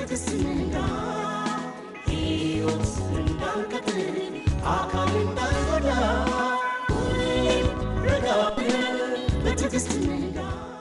በትዕግስት ንዳ ሕይወት እንዳንቀጥል አካል እንዳንጎዳ ሁሌም ረጋ ብለን በትዕግስት ንዳ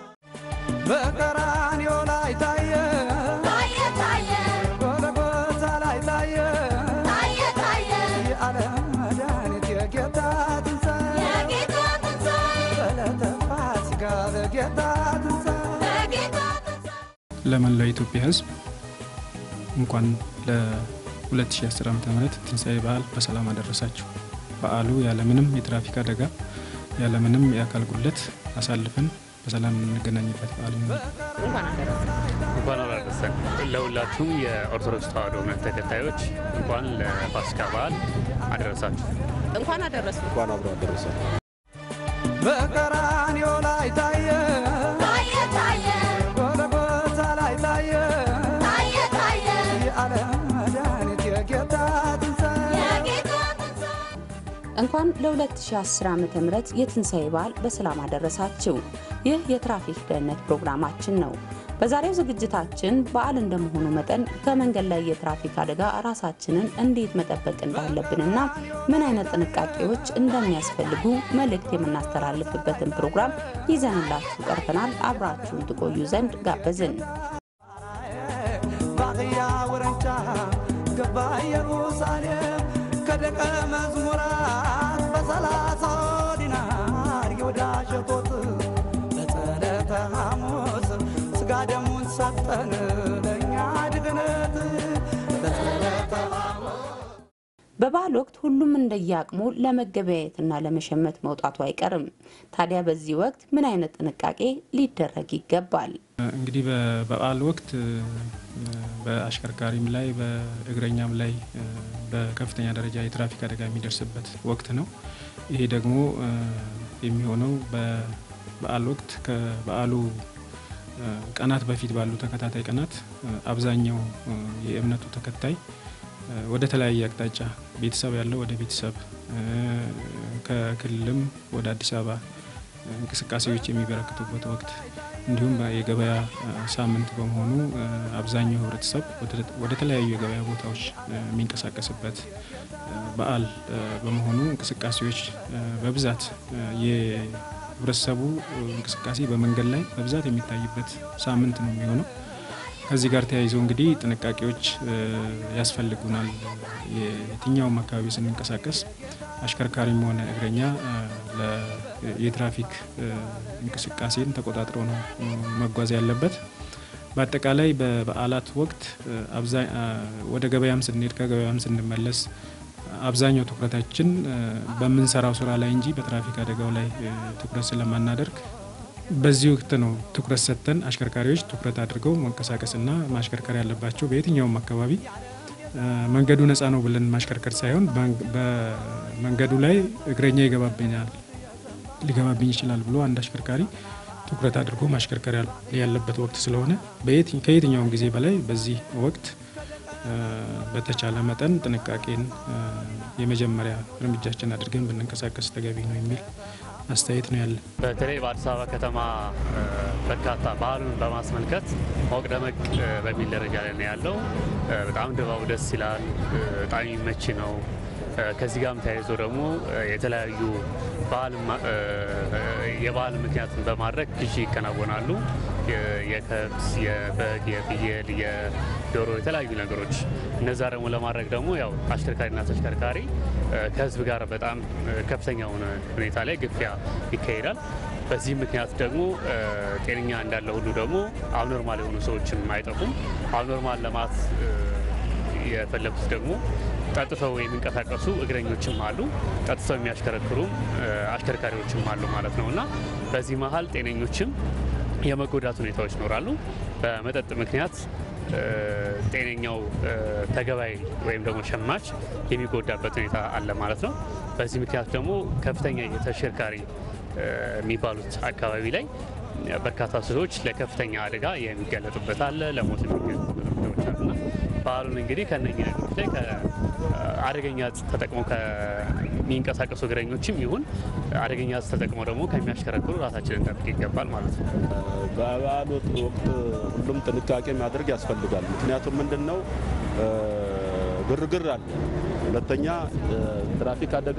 በቀራንዮ ላይ ታየ ታየ ታየ ጎልጎታ ላይ ታየ ታየ ታየ የዓለም መድኃኒት የጌታ ትንሣኤ የጌታ ትንሣኤ በዕለተ ፋሲካ በጌታ ትንሣኤ በጌታ ትንሣኤ ለመላው የኢትዮጵያ ሕዝብ እንኳን ለ2010 ዓ ም ትንሣኤ በዓል በሰላም አደረሳችሁ። በዓሉ ያለምንም የትራፊክ አደጋ ያለምንም የአካል ጉለት አሳልፈን በሰላም የምንገናኝበት በዓል ይሆናል። እንኳን አላደረሰን። ለሁላችሁም የኦርቶዶክስ ተዋሕዶ እምነት ተከታዮች እንኳን ለፋሲካ በዓል አደረሳችሁ። እንኳን አደረሱ። በቀራንዮ ላይ ታየ ታየ ታየ ጎልጎታ ላይ ታየ ታየ ታየ የዓለም መድኃኒት የጌታ ትንሣኤ የጌታ ትንሣኤ እንኳን ለ2010 ዓ ም የትንሣኤ በዓል በሰላም አደረሳችሁ። ይህ የትራፊክ ደህንነት ፕሮግራማችን ነው። በዛሬው ዝግጅታችን በዓል እንደመሆኑ መጠን ከመንገድ ላይ የትራፊክ አደጋ ራሳችንን እንዴት መጠበቅ እንዳለብንና ምን አይነት ጥንቃቄዎች እንደሚያስፈልጉ መልእክት የምናስተላልፍበትን ፕሮግራም ይዘንላችሁ ቀርበናል። አብራችሁን ትቆዩ ዘንድ ጋበዝን። ባቅያ ወረንጫ ገባ ኢየሩሳሌም ከደቀ መዝሙራት በሰላሳ ዲናር ይሁዳ ሸጦት በጸለተ ሐሙስ ስጋ ደሙን ሰጠን ለእኛ ድግነት በጸለተ በበዓል ወቅት ሁሉም እንደየአቅሙ ለመገበያየትና ለመሸመት መውጣቱ አይቀርም። ታዲያ በዚህ ወቅት ምን አይነት ጥንቃቄ ሊደረግ ይገባል? እንግዲህ በበዓል ወቅት እ፣ በአሽከርካሪም ላይ በእግረኛም ላይ እ፣ በከፍተኛ ደረጃ የትራፊክ አደጋ የሚደርስበት ወቅት ነው። ይሄ ደግሞ እ፣ የሚሆነው በበዓል ወቅት ከበዓሉ እ፣ ቀናት በፊት ባሉ ተከታታይ ቀናት እ፣ አብዛኛው እ፣ የእምነቱ ተከታይ እ፣ ወደ ተለያየ አቅጣጫ ቤተሰብ ያለው ወደ ቤተሰብ እ፣ ከክልልም ወደ አዲስ አበባ እ፣ እንቅስቃሴዎች የሚበረክቱበት ወቅት እንዲሁም የገበያ እ፣ ሳምንት በመሆኑ እ፣ አብዛኛው ሕብረተሰብ ወደ- ወደ ተለያዩ የገበያ ቦታዎች እ፣ የሚንቀሳቀስበት እ፣ በዓል እ፣ በመሆኑ እንቅስቃሴዎች እ፣ በብዛት እ፣ የሕብረተሰቡ እ፣ እንቅስቃሴ በመንገድ ላይ በብዛት የሚታይበት ሳምንት ነው የሚሆነው። ከዚህ ጋር ተያይዞ እንግዲህ ጥንቃቄዎች እ፣ ያስፈልጉናል። የትኛውም አካባቢ ስንንቀሳቀስ አሽከርካሪም ሆነ እግረኛ እ፣ ለ- የትራፊክ እ፣ እንቅስቃሴን ተቆጣጥሮ ነው እ፣ መጓዝ ያለበት። በአጠቃላይ በበዓላት ወቅት እ፣ አብዛ- አ፣ ወደ ገበያም ስንሄድ ከገበያም ስንመለስ አብዛኛው ትኩረታችን እ፣ በምንሰራው ስራ ላይ እንጂ በትራፊክ አደጋው ላይ እ፣ ትኩረት ስለማናደርግ በዚህ ወቅት ነው ትኩረት ሰጥተን አሽከርካሪዎች ትኩረት አድርገው መንቀሳቀስና ማሽከርከር ያለባቸው። በየትኛውም አካባቢ እ፣ መንገዱ ነፃ ነው ብለን ማሽከርከር ሳይሆን በመንግ- በመንገዱ ላይ እግረኛ ይገባብኛል ሊገባብኝ ይችላል ብሎ አንድ አሽከርካሪ ትኩረት አድርጎ ማሽከርከር ያል- ያለበት ወቅት ስለሆነ በየት- ከየትኛውም ጊዜ በላይ በዚህ ወቅት እ፣ በተቻለ መጠን ጥንቃቄን እ፣ የመጀመሪያ እርምጃችን አድርገን ብንንቀሳቀስ ተገቢ ነው የሚል አስተያየት ነው ያለን። በተለይ በአዲስ አበባ ከተማ እ፣ በርካታ ባህሉን በማስመልከት ሞቅ ደመቅ እ፣ በሚል ደረጃ ላይ ነው ያለው። እ፣ በጣም ድባቡ ደስ ይላል። እ፣ በጣም የሚመች ነው። እ፣ ከዚህ ጋርም ተያይዞ ደግሞ እ፣ የተለያዩ ባህል ማ- እ፣ የባህል ምክንያትን በማድረግ ግዢ ይከናወናሉ። የ- የከብት፣ የበግ፣ የፍየል፣ የዶሮ የተለያዩ ነገሮች እነዛ ደግሞ ለማድረግ ደግሞ ያው አሽከርካሪና ተሽከርካሪ እ፣ ከህዝብ ጋር በጣም እ፣ ከፍተኛ የሆነ ሁኔታ ላይ ግፊያ ይካሄዳል። በዚህ ምክንያት ደግሞ እ፣ ጤነኛ እንዳለ ሁሉ ደግሞ አብኖርማል የሆኑ ሰዎችም አይጠፉም። አብኖርማል ለማት እ፣ የፈለጉት ደግሞ ጠጥተው የሚንቀሳቀሱ እግረኞችም አሉ፣ ጠጥተው የሚያሽከረክሩም እ፣ አሽከርካሪዎችም አሉ ማለት ነው እና በዚህ መሀል ጤነኞችም የመጎዳት ሁኔታዎች ይኖራሉ። በመጠጥ ምክንያት እ፣ ጤነኛው እ፣ ተገባይ ወይም ደግሞ ሸማች የሚጎዳበት ሁኔታ አለ ማለት ነው። በዚህ ምክንያት ደግሞ ከፍተኛ የተሽከርካሪ እ፣ የሚባሉት አካባቢ ላይ በርካታ ሰዎች ለከፍተኛ አደጋ የሚጋለጡበት አለ፣ ለሞት የሚጋለጡበት ሁኔታዎች አሉና በዓሉን እንግዲህ ከነኚህ ነገሮች ላይ አደገኛ እጽ ተጠቅመው ከሚንቀሳቀሱ እግረኞችም ይሁን አደገኛ እጽ ተጠቅመው ደግሞ ከሚያሽከረክሩ ራሳችንን እንጠብቅ ይገባል ማለት ነው። በበዓል ወቅት ሁሉም ጥንቃቄ ማድረግ ያስፈልጋል። ምክንያቱም ምንድን ነው ግርግር አለ። ሁለተኛ ትራፊክ አደጋ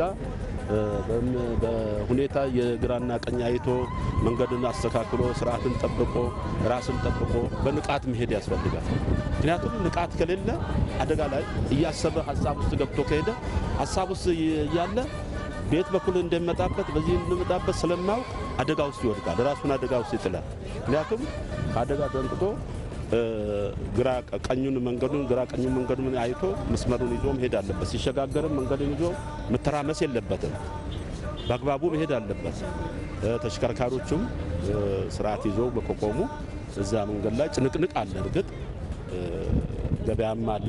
በሁኔታ የግራና ቀኝ አይቶ መንገድን አስተካክሎ ስርዓትን ጠብቆ ራስን ጠብቆ በንቃት መሄድ ያስፈልጋል። ምክንያቱም ንቃት ከሌለ አደጋ ላይ እያሰበ ሀሳብ ውስጥ ገብቶ ከሄደ ሀሳብ ውስጥ እያለ ቤት በኩል እንደሚመጣበት በዚህ እንደሚመጣበት ስለማያውቅ አደጋ ውስጥ ይወድቃል። ራሱን አደጋ ውስጥ ይጥላል። ምክንያቱም ከአደጋ ደንቅቶ ግራ ቀኙን መንገዱን ግራ ቀኙን መንገዱን አይቶ መስመሩን ይዞ መሄድ አለበት። ሲሸጋገርም መንገዱን ይዞ መተራመስ የለበትም። በአግባቡ መሄድ አለበት። ተሽከርካሪዎቹም ስርዓት ይዞ ከቆሙ እዛ መንገድ ላይ ጭንቅንቅ አለ። እርግጥ ገበያም አለ።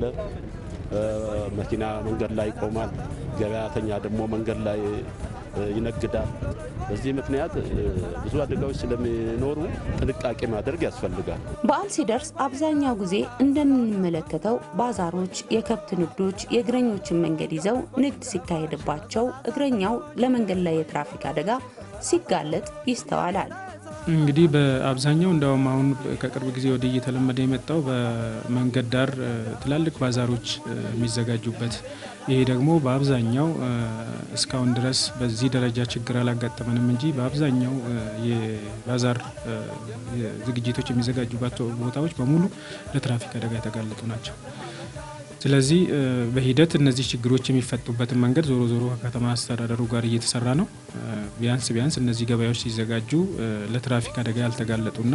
መኪና መንገድ ላይ ይቆማል። ገበያተኛ ደግሞ መንገድ ላይ ይነግዳል። በዚህ ምክንያት ብዙ አደጋዎች ስለሚኖሩ ጥንቃቄ ማድረግ ያስፈልጋል። በዓል ሲደርስ አብዛኛው ጊዜ እንደምንመለከተው ባዛሮች፣ የከብት ንግዶች የእግረኞችን መንገድ ይዘው ንግድ ሲካሄድባቸው እግረኛው ለመንገድ ላይ የትራፊክ አደጋ ሲጋለጥ ይስተዋላል። እንግዲህ በአብዛኛው እንደውም አሁን ከቅርብ ጊዜ ወዲህ እየተለመደ የመጣው በመንገድ ዳር ትላልቅ ባዛሮች የሚዘጋጁበት ይሄ ደግሞ በአብዛኛው እስካሁን ድረስ በዚህ ደረጃ ችግር አላጋጠመንም እንጂ በአብዛኛው የባዛር ዝግጅቶች የሚዘጋጁባቸው ቦታዎች በሙሉ ለትራፊክ አደጋ የተጋለጡ ናቸው። ስለዚህ በሂደት እነዚህ ችግሮች የሚፈቱበትን መንገድ ዞሮ ዞሮ ከከተማ አስተዳደሩ ጋር እየተሰራ ነው። ቢያንስ ቢያንስ እነዚህ ገበያዎች ሲዘጋጁ ለትራፊክ አደጋ ያልተጋለጡና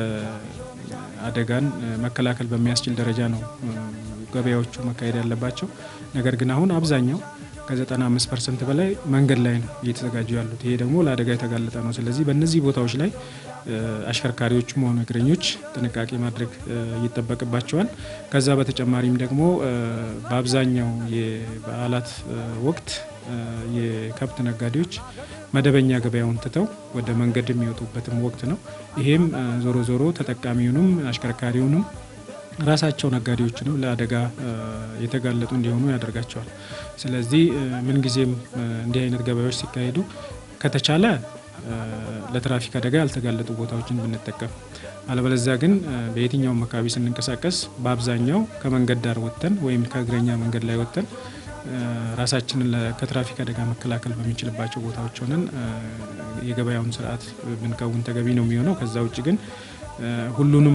ለአደጋን መከላከል በሚያስችል ደረጃ ነው ገበያዎቹ መካሄድ ያለባቸው። ነገር ግን አሁን አብዛኛው ከ95 ፐርሰንት በላይ መንገድ ላይ ነው እየተዘጋጁ ያሉት። ይሄ ደግሞ ለአደጋ የተጋለጠ ነው። ስለዚህ በእነዚህ ቦታዎች ላይ አሽከርካሪዎችም ሆኑ እግረኞች ጥንቃቄ ማድረግ ይጠበቅባቸዋል። ከዛ በተጨማሪም ደግሞ በአብዛኛው የበዓላት ወቅት የከብት ነጋዴዎች መደበኛ ገበያውን ትተው ወደ መንገድ የሚወጡበትም ወቅት ነው። ይሄም ዞሮ ዞሮ ተጠቃሚውንም አሽከርካሪውንም ራሳቸው ነጋዴዎችንም ለአደጋ የተጋለጡ እንዲሆኑ ያደርጋቸዋል። ስለዚህ ምንጊዜም እንዲህ አይነት ገበያዎች ሲካሄዱ ከተቻለ ለትራፊክ አደጋ ያልተጋለጡ ቦታዎችን ብንጠቀም፣ አለበለዚያ ግን በየትኛውም አካባቢ ስንንቀሳቀስ በአብዛኛው ከመንገድ ዳር ወጥተን ወይም ከእግረኛ መንገድ ላይ ወጥተን ራሳችንን ከትራፊክ አደጋ መከላከል በሚችልባቸው ቦታዎች ሆነን የገበያውን ስርዓት ብንከውን ተገቢ ነው የሚሆነው። ከዛ ውጭ ግን ሁሉንም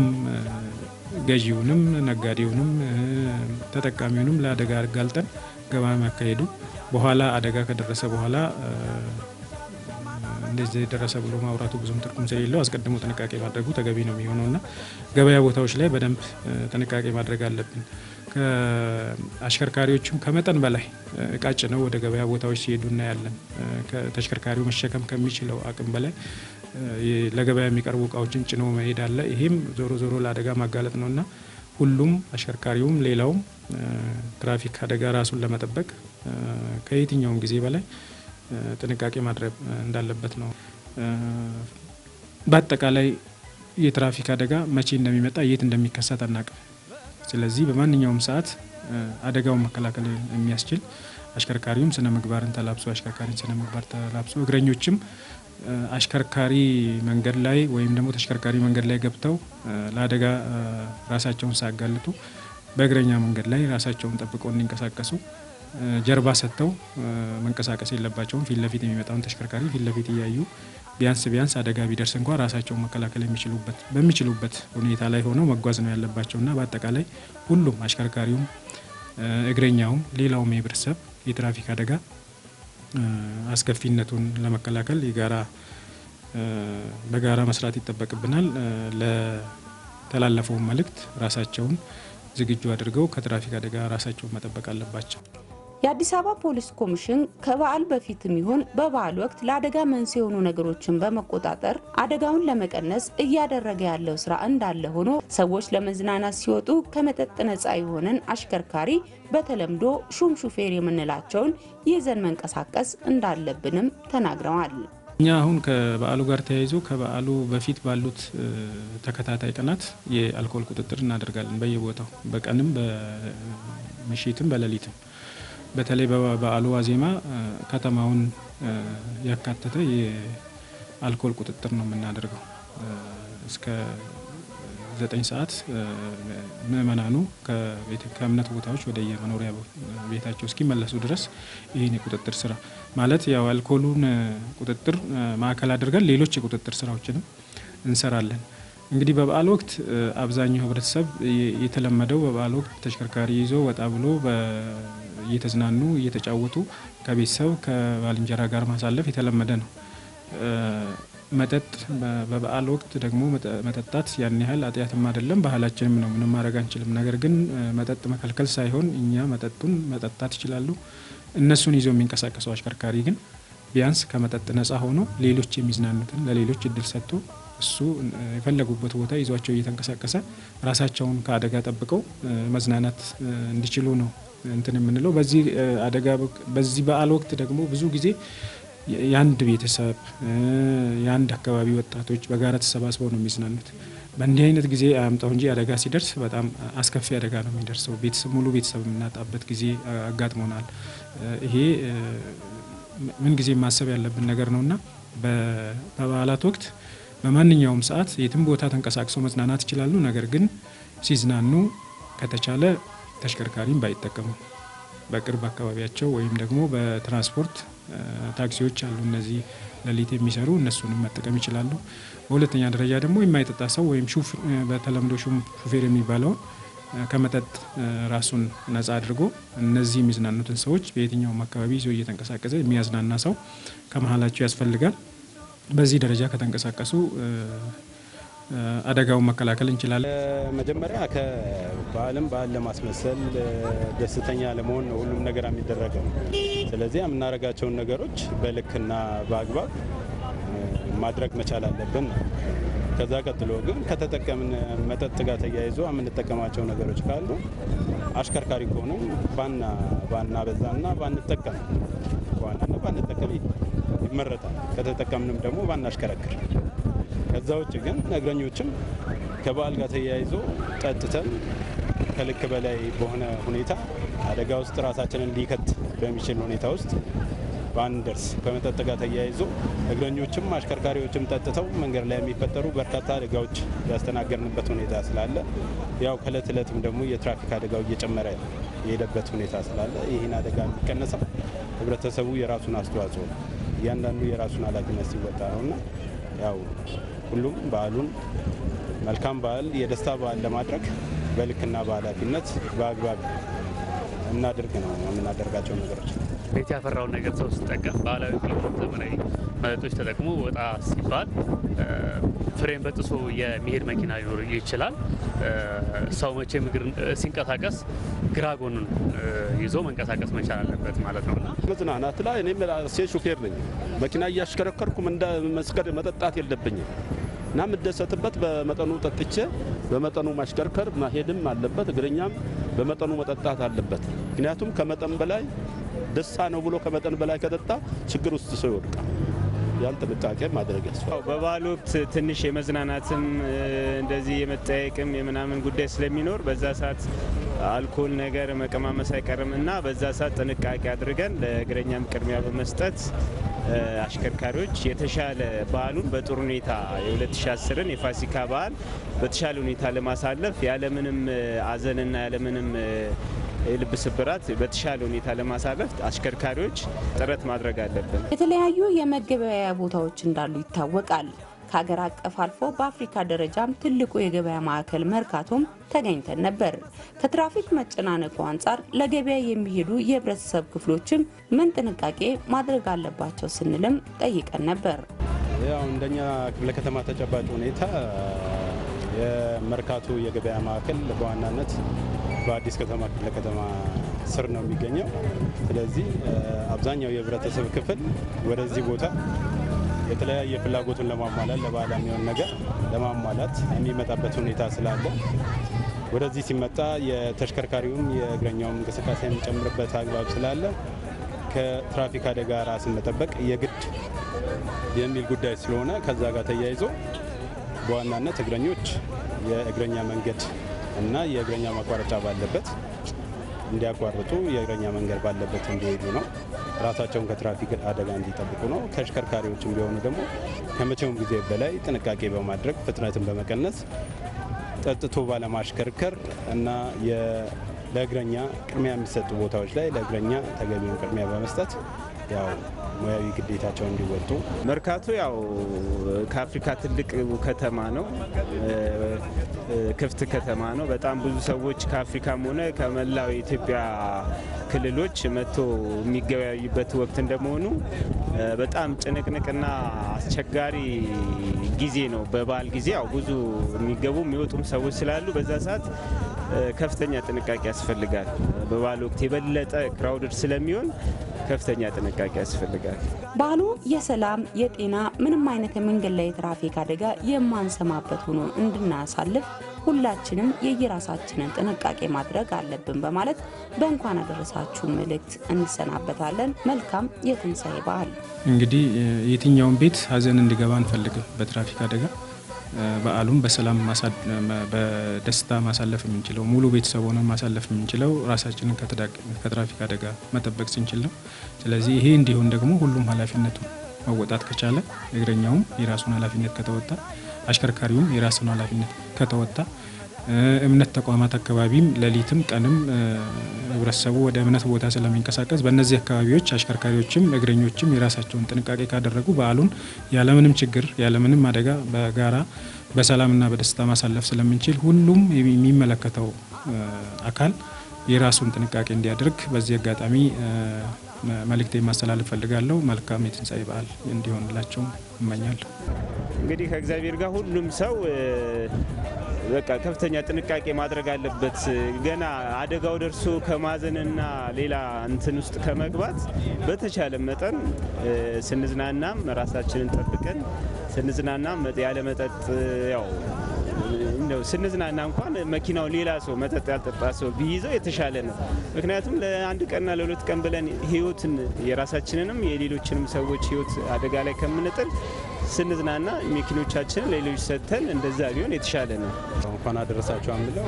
ገዢውንም ነጋዴውንም ተጠቃሚውንም ለአደጋ አጋልጠን ገበያ ማካሄዱ በኋላ አደጋ ከደረሰ በኋላ እንደዚህ የደረሰ ብሎ ማውራቱ ብዙም ትርጉም ስለሌለው አስቀድሞ ጥንቃቄ ማድረጉ ተገቢ ነው የሚሆነው እና ገበያ ቦታዎች ላይ በደንብ ጥንቃቄ ማድረግ አለብን። አሽከርካሪዎቹም ከመጠን በላይ እቃ ጭነው ወደ ገበያ ቦታዎች ሲሄዱ እናያለን። ተሽከርካሪው መሸከም ከሚችለው አቅም በላይ ለገበያ የሚቀርቡ እቃዎችን ጭነው መሄድ አለ። ይሄም ዞሮ ዞሮ ለአደጋ ማጋለጥ ነው እና ሁሉም አሽከርካሪውም ሌላውም ትራፊክ አደጋ ራሱን ለመጠበቅ ከየትኛውም ጊዜ በላይ ጥንቃቄ ማድረግ እንዳለበት ነው። በአጠቃላይ የትራፊክ አደጋ መቼ እንደሚመጣ የት እንደሚከሰት አናቅም። ስለዚህ በማንኛውም ሰዓት አደጋውን መከላከል የሚያስችል አሽከርካሪውም ስነ ምግባርን ተላብሶ አሽከርካሪን ስነ ምግባር ተላብሶ እግረኞችም አሽከርካሪ መንገድ ላይ ወይም ደግሞ ተሽከርካሪ መንገድ ላይ ገብተው ለአደጋ ራሳቸውን ሳያጋልጡ በእግረኛ መንገድ ላይ ራሳቸውን ጠብቀው እንዲንቀሳቀሱ ጀርባ ሰጥተው መንቀሳቀስ የለባቸውም። ፊት ለፊት የሚመጣውን ተሽከርካሪ ፊት ለፊት እያዩ ቢያንስ ቢያንስ አደጋ ቢደርስ እንኳ ራሳቸውን መከላከል የሚችሉበት በሚችሉበት ሁኔታ ላይ ሆነው መጓዝ ነው ያለባቸውና በአጠቃላይ ሁሉም አሽከርካሪውም፣ እግረኛውም፣ ሌላውም የህብረተሰብ የትራፊክ አደጋ አስከፊነቱን ለመከላከል የጋራ በጋራ መስራት ይጠበቅብናል። ለተላለፈውን መልእክት ራሳቸውን ዝግጁ አድርገው ከትራፊክ አደጋ ራሳቸውን መጠበቅ አለባቸው። የአዲስ አበባ ፖሊስ ኮሚሽን ከበዓል በፊትም ይሁን በበዓል ወቅት ለአደጋ መንስኤ የሆኑ ነገሮችን በመቆጣጠር አደጋውን ለመቀነስ እያደረገ ያለው ስራ እንዳለ ሆኖ ሰዎች ለመዝናናት ሲወጡ ከመጠጥ ነፃ የሆነን አሽከርካሪ በተለምዶ ሹም ሹፌር የምንላቸውን ይዘን መንቀሳቀስ እንዳለብንም ተናግረዋል። እኛ አሁን ከበዓሉ ጋር ተያይዞ ከበዓሉ በፊት ባሉት ተከታታይ ቀናት የአልኮል ቁጥጥር እናደርጋለን። በየቦታው በቀንም በምሽትም በሌሊትም በተለይ በበዓሉ ዋዜማ ከተማውን ያካተተ የአልኮል ቁጥጥር ነው የምናደርገው። እስከ ዘጠኝ ሰዓት ምዕመናኑ ከእምነት ቦታዎች ወደ የመኖሪያ ቤታቸው እስኪመለሱ ድረስ ይህን የቁጥጥር ስራ ማለት ያው አልኮሉን ቁጥጥር ማዕከል አድርገን ሌሎች የቁጥጥር ስራዎችንም እንሰራለን። እንግዲህ በበዓል ወቅት አብዛኛው ህብረተሰብ የተለመደው በበዓል ወቅት ተሽከርካሪ ይዞ ወጣ ብሎ እየተዝናኑ እየተጫወቱ ከቤተሰብ ከባልንጀራ ጋር ማሳለፍ የተለመደ ነው። መጠጥ በበዓል ወቅት ደግሞ መጠጣት ያን ያህል ኃጢአትም አይደለም፣ ባህላችንም ነው። ምንም ማድረግ አንችልም። ነገር ግን መጠጥ መከልከል ሳይሆን እኛ መጠጡን መጠጣት ይችላሉ። እነሱን ይዘው የሚንቀሳቀሰው አሽከርካሪ ግን ቢያንስ ከመጠጥ ነጻ ሆኖ ሌሎች የሚዝናኑትን ለሌሎች እድል ሰጥቶ እሱ የፈለጉበት ቦታ ይዟቸው እየተንቀሳቀሰ ራሳቸውን ከአደጋ ጠብቀው መዝናናት እንዲችሉ ነው እንትን የምንለው። በዚህ አደጋ በዚህ በዓል ወቅት ደግሞ ብዙ ጊዜ የአንድ ቤተሰብ የአንድ አካባቢ ወጣቶች በጋራ ተሰባስበው ነው የሚዝናኑት። በእንዲህ አይነት ጊዜ አያምጣው እንጂ አደጋ ሲደርስ በጣም አስከፊ አደጋ ነው የሚደርሰው። ቤተሰብ ሙሉ ቤተሰብ የምናጣበት ጊዜ አጋጥሞናል። ይሄ ምን ጊዜ ማሰብ ያለብን ነገር ነውና በበዓላት ወቅት በማንኛውም ሰዓት የትም ቦታ ተንቀሳቅሰው መዝናናት ይችላሉ። ነገር ግን ሲዝናኑ ከተቻለ ተሽከርካሪም ባይጠቀሙ በቅርብ አካባቢያቸው ወይም ደግሞ በትራንስፖርት ታክሲዎች አሉ፣ እነዚህ ሌሊት የሚሰሩ እነሱንም መጠቀም ይችላሉ። በሁለተኛ ደረጃ ደግሞ የማይጠጣ ሰው ወይም በተለምዶ ሹፌር የሚባለውን ከመጠጥ ራሱን ነጻ አድርጎ እነዚህ የሚዝናኑትን ሰዎች በየትኛውም አካባቢ ይዞ እየተንቀሳቀሰ የሚያዝናና ሰው ከመሀላቸው ያስፈልጋል። በዚህ ደረጃ ከተንቀሳቀሱ አደጋውን መከላከል እንችላለን። መጀመሪያ ከበዓልም በዓል ለማስመሰል ደስተኛ ለመሆን ነው ሁሉም ነገር የሚደረገው። ስለዚህ የምናደርጋቸውን ነገሮች በልክና በአግባብ ማድረግ መቻል አለብን ነው። ከዛ ቀጥሎ ግን ከተጠቀምን መጠጥ ጋር ተያይዞ የምንጠቀማቸው ነገሮች ካሉ አሽከርካሪ ከሆኑ ባና ባና በዛና ባንጠቀም በዋናነት ባንጠቀም ይመረጣል። ከተጠቀምንም ደግሞ ባናሽከረክር። ከዛ ውጭ ግን እግረኞችም ከበዓል ጋር ተያይዞ ጠጥተን ከልክ በላይ በሆነ ሁኔታ አደጋ ውስጥ ራሳችንን ሊከት በሚችል ሁኔታ ውስጥ ባንደርስ ከመጠጥ ጋር ተያይዞ እግረኞችም አሽከርካሪዎችም ጠጥተው መንገድ ላይ የሚፈጠሩ በርካታ አደጋዎች ያስተናገድንበት ሁኔታ ስላለ ያው ከእለት እለትም ደግሞ የትራፊክ አደጋው እየጨመረ የሄደበት ሁኔታ ስላለ ይህን አደጋ የሚቀነሰው ህብረተሰቡ የራሱን አስተዋጽኦ ነው። እያንዳንዱ የራሱን ኃላፊነት ሲወጣ ነውና ያው ሁሉም በዓሉን መልካም በዓል የደስታ በዓል ለማድረግ በልክና በኃላፊነት በአግባብ እናድርግ ነው የምናደርጋቸው ነገሮች። ቤት ያፈራውን ነገር ሰው ሲጠቀም ባህላዊ ክለቦች፣ ዘመናዊ መጠጦች ተጠቅሞ ወጣ ሲባል ፍሬን በጥሶ የሚሄድ መኪና ሊኖር ይችላል። ሰው መቼም እግር ሲንቀሳቀስ ግራ ጎኑን ይዞ መንቀሳቀስ መቻል አለበት ማለት ነው እና መዝናናት ላይ እኔም ሴት ሹፌር ነኝ። መኪና እያሽከረከርኩም እንደ መስገድ መጠጣት የለብኝም እና የምደሰትበት በመጠኑ ጠጥቼ በመጠኑ ማሽከርከር ማሄድም አለበት። እግረኛም በመጠኑ መጠጣት አለበት። ምክንያቱም ከመጠን በላይ ደስታ ነው ብሎ ከመጠን በላይ ከጠጣ ችግር ውስጥ ሰው ይወድቃል። ያን ጥንቃቄ ማድረግ ያስፈልጋል። በበዓል ወቅት ትንሽ የመዝናናትም እንደዚህ የመጠየቅም የምናምን ጉዳይ ስለሚኖር በዛ ሰዓት አልኮል ነገር መቀማመስ አይቀርም እና በዛ ሰዓት ጥንቃቄ አድርገን ለእግረኛም ቅድሚያ በመስጠት አሽከርካሪዎች የተሻለ በዓሉን በጥሩ ሁኔታ የ2010ን የፋሲካ በዓል በተሻለ ሁኔታ ለማሳለፍ ያለምንም አዘንና ያለምንም የልብ ስብራት በተሻለ ሁኔታ ለማሳለፍ አሽከርካሪዎች ጥረት ማድረግ አለብን። የተለያዩ የመገበያያ ቦታዎች እንዳሉ ይታወቃል። ከሀገር አቀፍ አልፎ በአፍሪካ ደረጃም ትልቁ የገበያ ማዕከል መርካቶም ተገኝተን ነበር። ከትራፊክ መጨናነቁ አንጻር ለገበያ የሚሄዱ የህብረተሰብ ክፍሎችም ምን ጥንቃቄ ማድረግ አለባቸው ስንልም ጠይቀን ነበር። ያው እንደኛ ክፍለ ከተማ ተጨባጭ ሁኔታ የመርካቶ የገበያ ማዕከል በዋናነት በአዲስ ከተማ ክፍለ ከተማ ስር ነው የሚገኘው። ስለዚህ አብዛኛው የህብረተሰብ ክፍል ወደዚህ ቦታ የተለያየ ፍላጎቱን ለማሟላት ለበዓል የሚሆን ነገር ለማሟላት የሚመጣበት ሁኔታ ስላለ ወደዚህ ሲመጣ የተሽከርካሪውም የእግረኛውም እንቅስቃሴ የሚጨምርበት አግባብ ስላለ ከትራፊክ አደጋ ራስን መጠበቅ የግድ የሚል ጉዳይ ስለሆነ ከዛ ጋር ተያይዞ በዋናነት እግረኞች የእግረኛ መንገድ እና የእግረኛ ማቋረጫ ባለበት እንዲያቋርጡ የእግረኛ መንገድ ባለበት እንዲሄዱ ነው። ራሳቸውን ከትራፊክ አደጋ እንዲጠብቁ ነው። ከአሽከርካሪዎችም ቢሆኑ ደግሞ ከመቼውም ጊዜ በላይ ጥንቃቄ በማድረግ ፍጥነትን በመቀነስ ጠጥቶ ባለማሽከርከር እና የ- ለእግረኛ ቅድሚያ የሚሰጡ ቦታዎች ላይ ለእግረኛ ተገቢውን ቅድሚያ በመስጠት ያው ሙያዊ ግዴታቸውን እንዲወጡ መርካቶ ያው ከአፍሪካ ትልቅ ከተማ ነው። ክፍት ከተማ ነው። በጣም ብዙ ሰዎች ከአፍሪካም ሆነ ከመላው የኢትዮጵያ ክልሎች መጥቶ የሚገበያዩበት ወቅት እንደመሆኑ በጣም ጭንቅንቅና አስቸጋሪ ጊዜ ነው። በበዓል ጊዜ ያው ብዙ የሚገቡ የሚወጡም ሰዎች ስላሉ በዛ ሰዓት ከፍተኛ ጥንቃቄ ያስፈልጋል። በበዓል ወቅት የበለጠ ክራውድድ ስለሚሆን ከፍተኛ ጥንቃቄ ያስፈልጋል። በዓሉ የሰላም የጤና ምንም አይነት የመንገድ ላይ የትራፊክ አደጋ የማንሰማበት ሆኖ እንድናሳልፍ ሁላችንም የየራሳችንን ጥንቃቄ ማድረግ አለብን በማለት በእንኳን አደረሳችሁ መልእክት እንሰናበታለን። መልካም የትንሣኤ በዓል። እንግዲህ የትኛውን ቤት ሀዘን እንዲገባ አንፈልግም። በትራፊክ አደጋ በዓሉም በሰላም ማሳ- በደስታ ማሳለፍ የምንችለው ሙሉ ቤተሰብ ሆነን ማሳለፍ የምንችለው ራሳችንን ከተዳ- ከትራፊክ አደጋ መጠበቅ ስንችል ነው። ስለዚህ ይሄ እንዲሆን ደግሞ ሁሉም ኃላፊነቱን መወጣት ከቻለ እግረኛውም የራሱን ኃላፊነት ከተወጣ፣ አሽከርካሪውም የራሱን ኃላፊነት ከተወጣ እምነት ተቋማት አካባቢም ሌሊትም ቀንም ህብረተሰቡ ወደ እምነት ቦታ ስለሚንቀሳቀስ በእነዚህ አካባቢዎች አሽከርካሪዎችም እግረኞችም የራሳቸውን ጥንቃቄ ካደረጉ በዓሉን ያለምንም ችግር ያለምንም አደጋ በጋራ በሰላምና በደስታ ማሳለፍ ስለምንችል ሁሉም የሚመለከተው አካል የራሱን ጥንቃቄ እንዲያደርግ በዚህ አጋጣሚ መልእክቴ ማስተላለፍ ፈልጋለሁ። መልካም የትንሣኤ በዓል እንዲሆንላቸው እመኛለሁ። እንግዲህ ከእግዚአብሔር ጋር ሁሉም ሰው በቃ ከፍተኛ ጥንቃቄ ማድረግ አለበት። ገና አደጋው ደርሶ ከማዘንና ሌላ እንትን ውስጥ ከመግባት በተቻለ መጠን ስንዝናናም ራሳችንን ጠብቀን ስንዝናናም ያለ መጠጥ ያው እንደው ስንዝናና እንኳን መኪናው ሌላ ሰው መጠጥ ያልጠጣ ሰው ቢይዘው የተሻለ ነው። ምክንያቱም ለአንድ ቀንና ለሁለት ቀን ብለን ህይወትን የራሳችንንም የሌሎችንም ሰዎች ህይወት አደጋ ላይ ከምንጥል ስንዝናና መኪኖቻችንን ለሌሎች ሰጥተን እንደዛ ቢሆን የተሻለ ነው። እንኳን አደረሳችሁ የምለው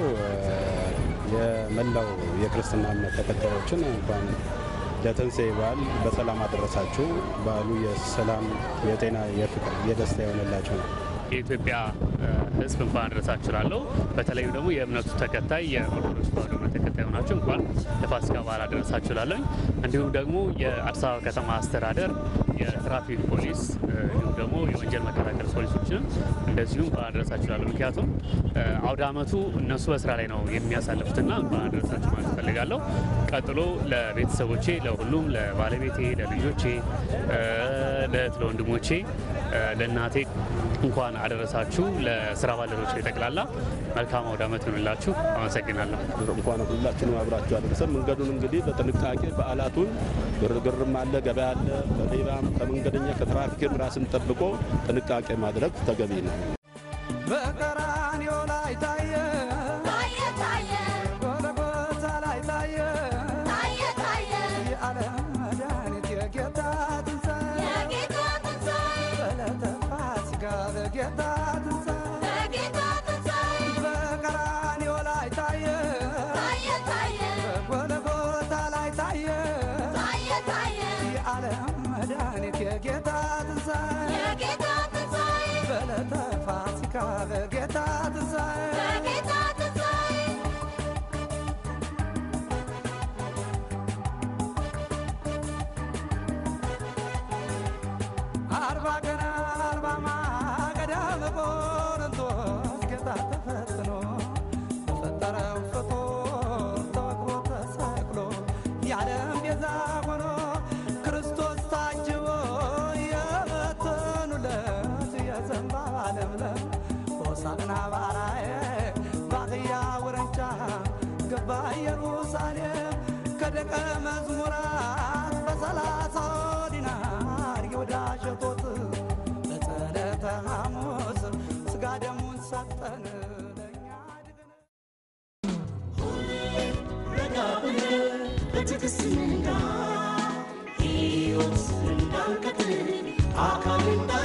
የመላው የክርስትና እምነት ተከታዮችን እንኳን ለትንሣኤ በዓል በሰላም አደረሳችሁ። በዓሉ የሰላም፣ የጤና፣ የፍቅር፣ የደስታ የሆነላችሁ ነው። የኢትዮጵያ ሕዝብ እንኳን አደረሳችሁ እላለሁ። በተለይም ደግሞ የእምነቱ ተከታይ የኦርቶዶክስ ተዋሕዶ እምነት ተከታይ ሆናችሁ እንኳን ለፋሲካ በዓል አደረሳችሁ እላለሁ። እንዲሁም ደግሞ የአዲስ አበባ ከተማ አስተዳደር የትራፊክ ፖሊስ እንዲሁም ደግሞ የወንጀል መከላከል ፖሊሶችንም እንደዚሁ እንኳን አደረሳችሁ እላለሁ። ምክንያቱም አውደ ዓመቱ እነሱ በስራ ላይ ነው የሚያሳልፉትና እንኳን አደረሳችሁ ማለት እፈልጋለሁ። ቀጥሎ ለቤተሰቦቼ፣ ለሁሉም ለባለቤቴ፣ ለልጆቼ፣ ለእህት ለወንድሞቼ፣ ለእናቴ እንኳን አደረሳችሁ። ለስራ ባልደረቦች ጠቅላላ መልካም አውደ ዓመት ይሁንላችሁ። አመሰግናለሁ። እንኳን ሁላችንም አብራችሁ አደረሰን። መንገዱን እንግዲህ በጥንቃቄ በዓላቱን ግርግርም አለ፣ ገበያ አለ፣ በሌባም ከመንገደኛ ከትራፊክም ራስን ጠብቆ ጥንቃቄ ማድረግ ተገቢ ነው። በቀራንዮ ላይ ታየ ታየ ታየ ጎልጎታ ላይ ታየ ታየ ታየ የዓለም መድኃኒት የጌታ ትንሣኤ የጌታ ትንሣኤ በዕለተ ፋሲካ በጌታ ትንሣኤ የጌታ ትንሣኤ በቀራንዮ ላይ ታየ ታየ ታየ በጎልጎታ ላይ ታየ ታየ ታየ የዓለም መድኃኒት የጌታ ትንሣኤ የጌታ ትንሣኤ በዕለተ ፋሲካ በጌታ ትንሣኤ የጌታ ትንሣኤ አርባ ቀን አርባ ማገዳ በቆሮንቶስ ጌታ ተፈትኖ በፈጠረው ፍጡር ተወግሮ ተሰቅሎ የዓለም ቤዛ ሆኖ ክርስቶስ ታጅቦ የበተኑለት የዘንባባ ለምለም ሆሳዕና ባራዬ ባሕያ ውርንጫ ገባ ኢየሩሳሌም ከደቀ መዝሙራት በሰላሳው ዲናር ይሁዳ ሸጦት በጸለተ ሐሙስ ሥጋ ደሙን ሰጠን ለእኛ ድግን ረጋ ብለን በትዕግስት እንንጋ ሕይወት እንዳንቀጥል አካል እንዳ